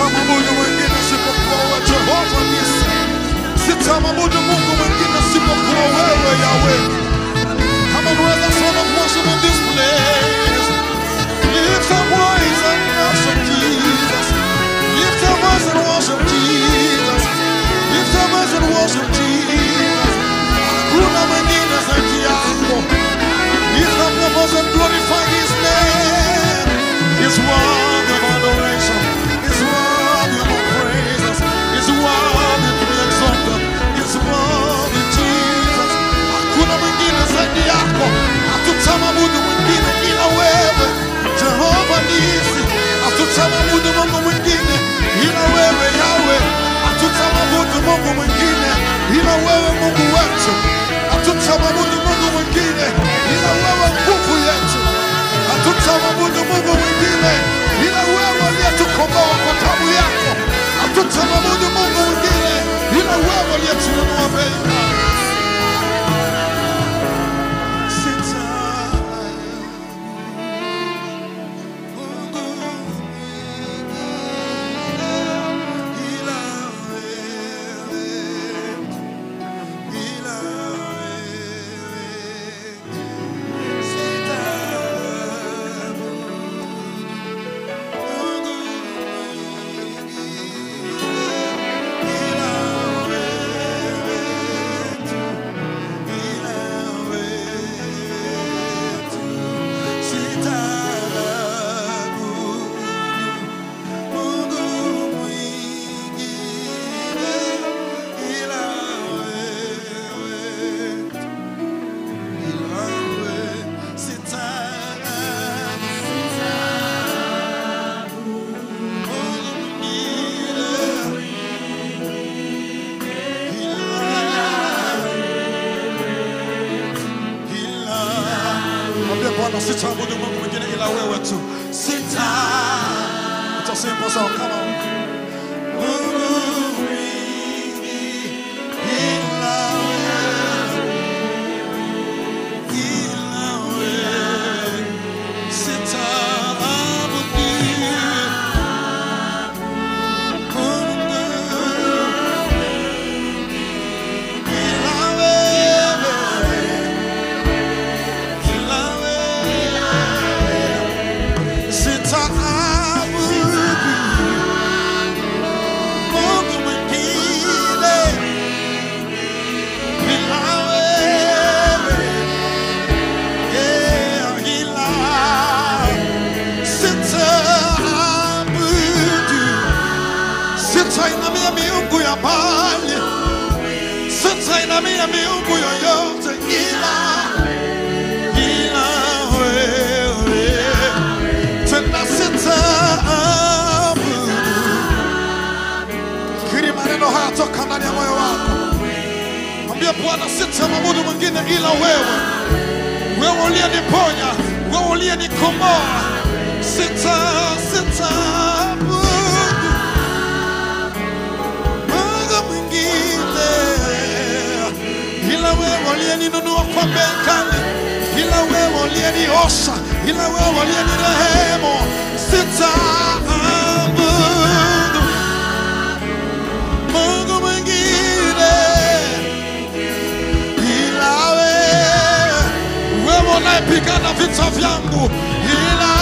Sitamwabudu mwingine isipokuwa wewe Jehova Nisi. Sitamwabudu Mungu mwingine isipokuwa wewe Yahweh. Come on, raise a sound of worship in this place. Lift your voice and worship Jesus. Lift your voice and worship Jesus. Lift your voice and worship Jesus. Hakuna mwingine zaidi yako. Lift up your voice and glorify His name. He's worthy of adoration. He's worthy of our praises. He's worthy to be exalted. He's worthy, Jesus. Hakuna mwingine zaidi yako. Hatutamwabudu mwingine ila wewe. Jehova nisi. Hatutamwabudu Mungu mwingine ila wewe Yawe. Hatutamwabudu Mungu mwingine ila wewe Mungu wetu. Hatutamwabudu Mungu mwingine ila wewe nguvu yetu. Hatutamwabudu Mungu mwingine ila wewe aliyetukomboa kwa damu yako. Hatutamwabudu Mungu mwingine ila wewe aliyetununua bei. Mwambie Bwana sitaabudu Mungu mwingine ila wewe tu. Sita. It's a simple song. Come on. Mungu mwingi ila wewe. Ila wewe. Sitaabudu Mungu ila wewe. Ila wewe. Sitaabudu Mungu mwingine ila wewe. Yeah, ila sitaabudu. Sitainamia miungu ya mbali, sitainamia miungu yoyote ila ila wewe tena sitaabudu. Kiri maneno haya toka ndani ya moyo wako, mwambie Bwana, sitamwabudu mwingine ila wewe, wewe uliyeniponya, wewe uliyenikomboa. Sita sitaabudu Mungu mwingine ila wewe uliyeninunua kwa bei kali, ila wewe uliyeniosha, ila wewe uliyenirehemu. Sitaabudu Mungu mwingine ila wewe, wewe unayepigana vita vyangu, ila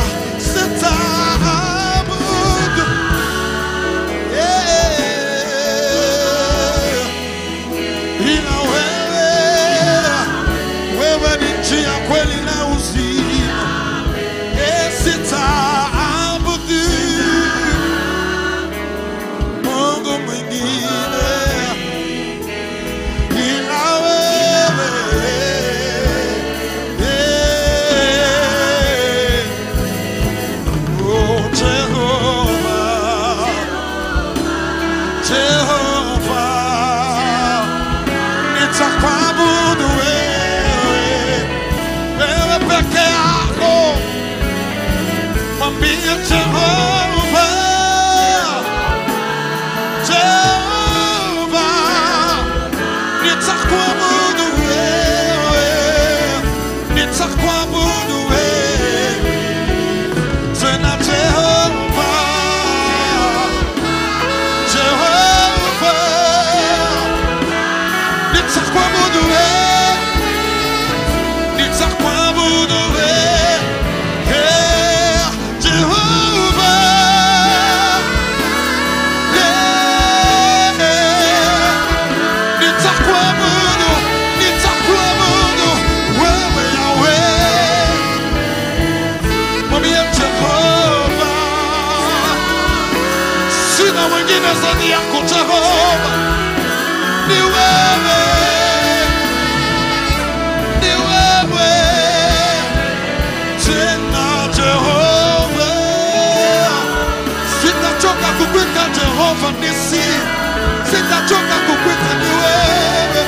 sitaabudu yeah ila wewe, wewe ni njia, kweli na uzima. Eh, Sitaabudu Mungu mwingine ila wewe. Eh, oh, Jehova, Jehova nitakuabudu wewe, wewe peke yako. Mwambie Jehova, Jehova, nitakuabudu wewe, nitakuabudu wewe tena Jehova, mwingine zaidi yako Jehova, ni wewe, ni wewe tena Jehova, sitachoka kukwita Jehova nisi, sitachoka kukwita ni wewe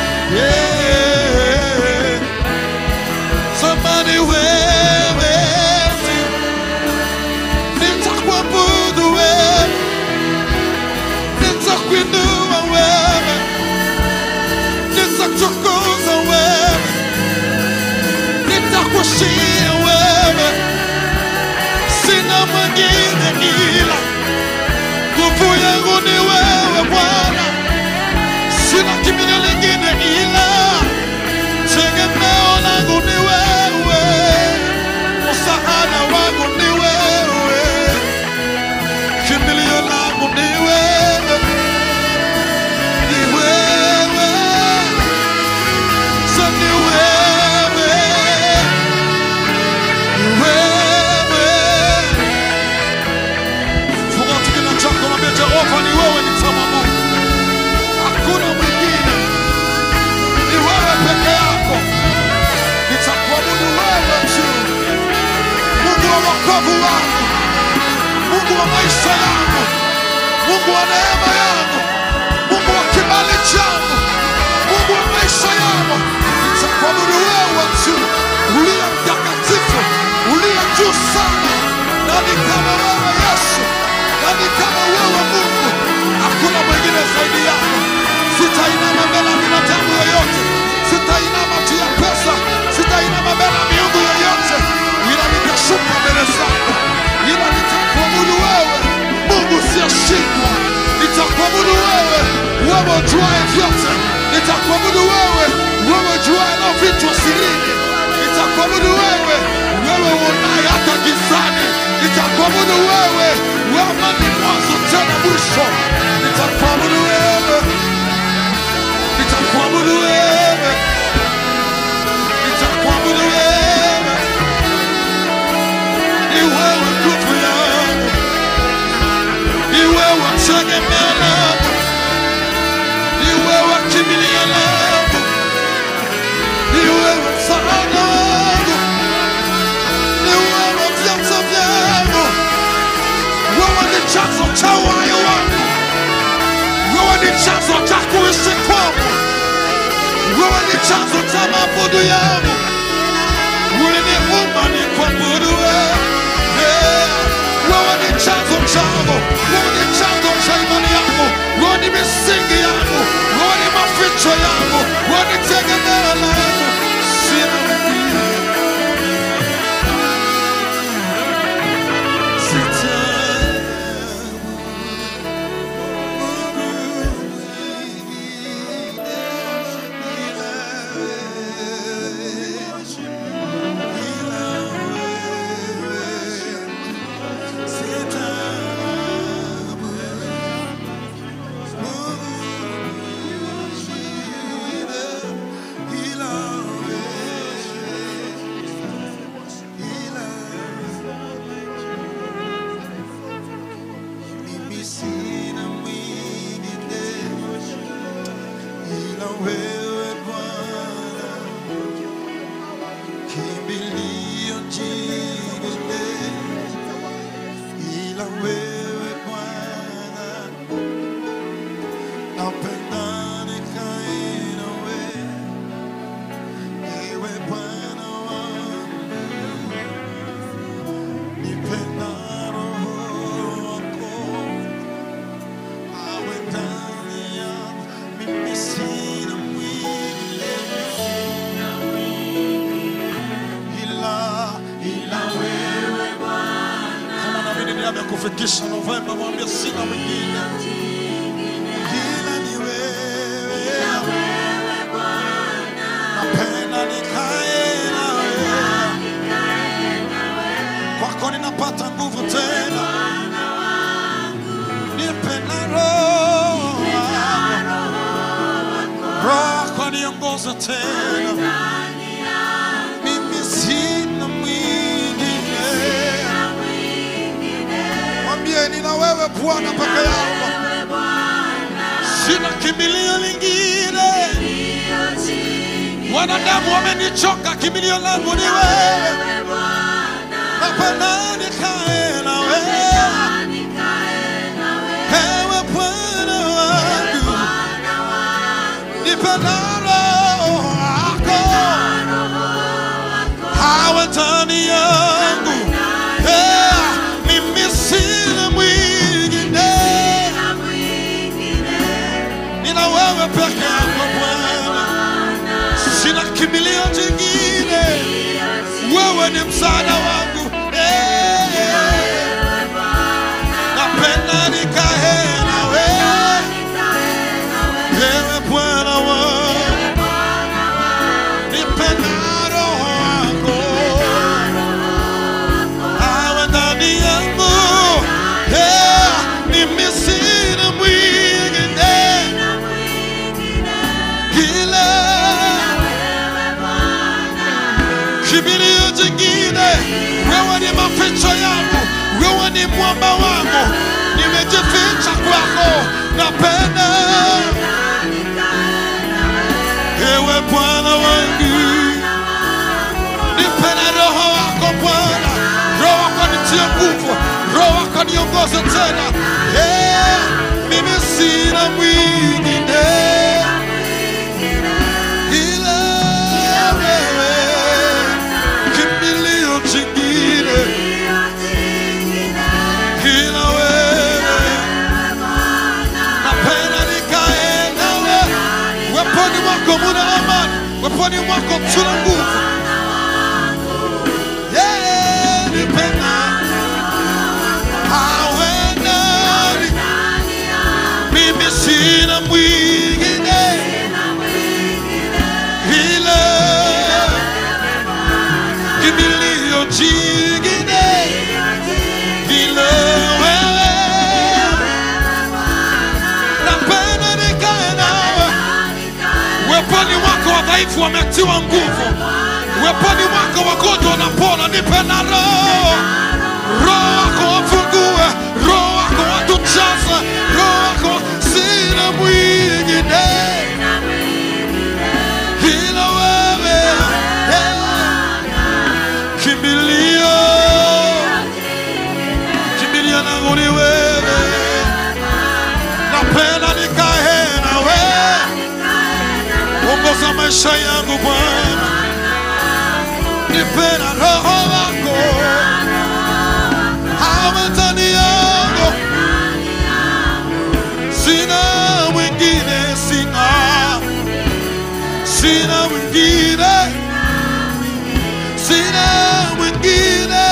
yeah. Sema ni wewe tu, nitakuabudu wewe, nitakuinua wewe, nitakutukuza wewe, nitakushia wewe, sina mwingine ila nguvu yangu ni wewe Bwana, sina kimbilio lingine ila tegemeo langu ni wewe, msaada wangu ni wewe, kimbilio langu ni wewe, ni wewe, so ni wewe, ni wewe. Funga tu kinywa chako, mwambie Jehova, ni wewe nitamwabudu, hakuna mwingine, ni wewe peke yako, nitakuabudu wewe tu, Mungu wa wokovu wangu, Mungu wa maisha yangu, Mungu wa neema yangu, Mungu wa kibali changu, Mungu wa maisha yangu, nitakuabudu wewe tu, uliye mtakatifu, uliye juu sana. Nani kama wewe Yesu? Nani kama wewe Mungu? Hakuna mwingine zaidi yako. Sitainama mbele ya binadamu yoyote, sitainama juu ya pesa, sitainama mbele ya miungu yoyote, ila nitashuka mbele zako, ila nitakuabudu wewe, Mungu usiyeshindwa. Nitakuabudu wewe, wewe ujuaye vyote. Nitakuabudu wewe, wewe ujuaye na vitu sirini. Nitakuabudu wewe, wewe uonaye hata gizani. Nitakuabudu wewe, wewe ni mwanzo tena mwisho. Nitakuabudu wewe, nitakuabudu wewe, nitakuabudu wewe. Ni wewe nguvu yangu, ni wewe tegemeo langu, ni wewe kimbilio langu, ni wewe msaada wangu, ni wewe vyanzo vyangu, wewe ni chanzo cha uhai wangu, wewe ni chanzo cha kuishi kwangu, wewe ni chanzo cha maabudu yangu. Uliniumba ni kuabudu wewe. Yeah. Wewe ni chanzo changu, wewe ni chanzo cha imani yangu, wewe ni misingi yangu, wewe ni maficho yangu, wewe ni tegemeo langu. Sina mwingine. Mimi sina mwingine ila wewe Bwana, kimbilio jingine ila wewe Bwana, napenda nikae nawe, iwe Bwana wangu, nipenda Roho wako awe ndani yangu, mimi sina mwingine ila ila wewe kama naamini ni amekufikisha Novemba, mwambie sina mwingine ila ni wewe. Napenda nikae nawe, kwako ninapata nguvu tena, nipe na roho wako. roho wako niongoze tena, mimi sina mwingine. Mwambie nina wewe Bwana peke yako. sina kimbilio lingine. Wanadamu wamenichoka, kimbilio langu ni wewe. Hapana nikae na wewe, ewe Bwana wangu, nipe na Roho wako awe ndani yangu. Eh, Mimi sina mwingine, nina wewe peke yako Bwana, sina kimbilio jingine, wewe ni msaada wangu. Eh, napenda nikae na wewe, ewe Bwana wangu, nipe na Roho wako awe ndani yangu. Eh, mimi sina mwingine ila kimbilio jingine. Wewe ni maficho yangu, wewe ni mwamba wangu, nimejificha kwako, napenda ewe Bwana wangu, nipe na roho wako Bwana, roho wako nitie nguvu, roho wako niongoze tena. Eh, mimi sina mwingine ila wewe, kimbilio jingine ila wewe, napenda nikae nawe, weponi mwako muna amani, weponi mwako tuna nguvu. Yeah, nipenda awe nani, mimi sina mwingine ila kimbilio jingine ila wewe, napenda nikae nawe weponi mwako wadhaifu wametiwa nguvu, weponi mwako wagonjwa wanapona. Nipe na roho roho wako wafungue, roho wako watujaze, roho wako sina mwingine ila wewe, eh, kimbilio kimbilio langu ni wewe, napenda nikae na wewe, ongoza maisha yangu Bwana, nipe na roho wako awe ndani yangu, sina mwingine, sina sina mwingine, sina mwingine,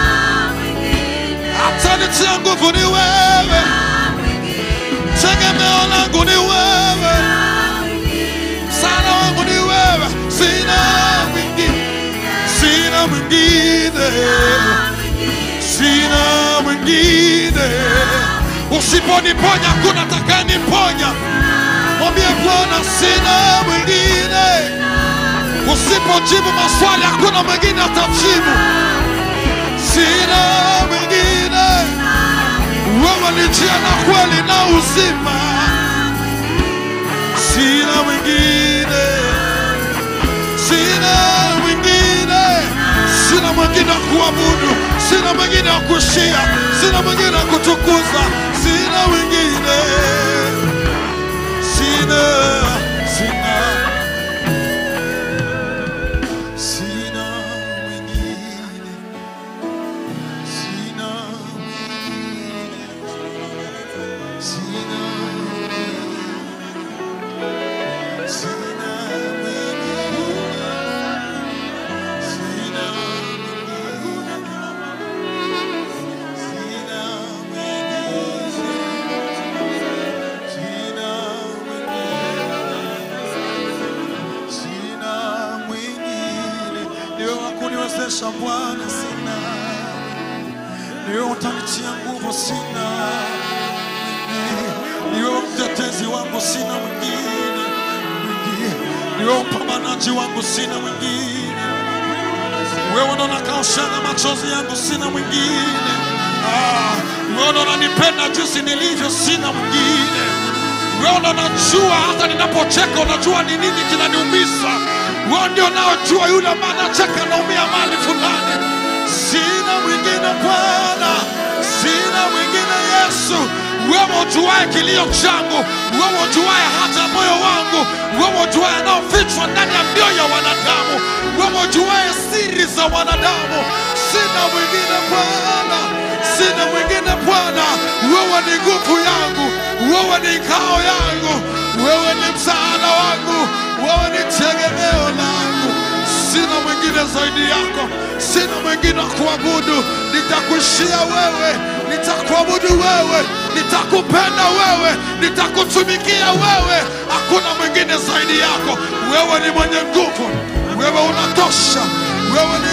hata nitia nguvu ni wewe, tegemeo langu ni wewe, msaada wangu ni wewe, sina mwingine, sina mwingine, sina mwingine. Usiponiponya kuna takaniponya, mwambie Bwana, sina mwingine. Usipojibu maswali hakuna mwingine atajibu. Sina mwingine, wewe ni njia na kweli na uzima. Sina mwingine, sina mwingine, sina mwingine wa kuabudu, sina mwingine wa kushia, sina mwingine wa kutukuza, sina mwingine, sina, sina, sina mwingine, sina mwingine, sina mwingine, sina mwingine, sina kuniwezesha Bwana, sina niwe utanitia nguvu, sina niwe mtetezi wangu, sina mwingine, mwingine. niwe mpambanaji wangu, sina mwingine wewe ndo nakaoshana machozi yangu, sina mwingine. Ah, wewe ndo unanipenda jinsi nilivyo, sina mwingine. Wewe ndo unajua hata ninapocheka, unajua ni nini kinaniumiza. Wewe ndio unaojua yule ambaye anacheka anaumia mali fulani. Sina mwingine Bwana, sina mwingine Yesu. Wewe ujuaye kilio changu, wewe ujuaye hata moyo wangu, wewe ujuaye yanayofichwa ndani ya mioyo ya wanadamu, wewe ujuaye siri za wanadamu. Sina mwingine Bwana, sina mwingine Bwana. Wewe ni nguvu yangu, wewe ni ngao yangu, wewe ni msaada wangu, wewe ni tegemeo langu. Sina mwingine zaidi yako, sina mwingine wa kuabudu. Nitakuishia wewe, nitakuabudu wewe, nitakupenda wewe, nitakutumikia wewe. Hakuna mwingine zaidi yako. Wewe ni mwenye nguvu, wewe unatosha, wewe ni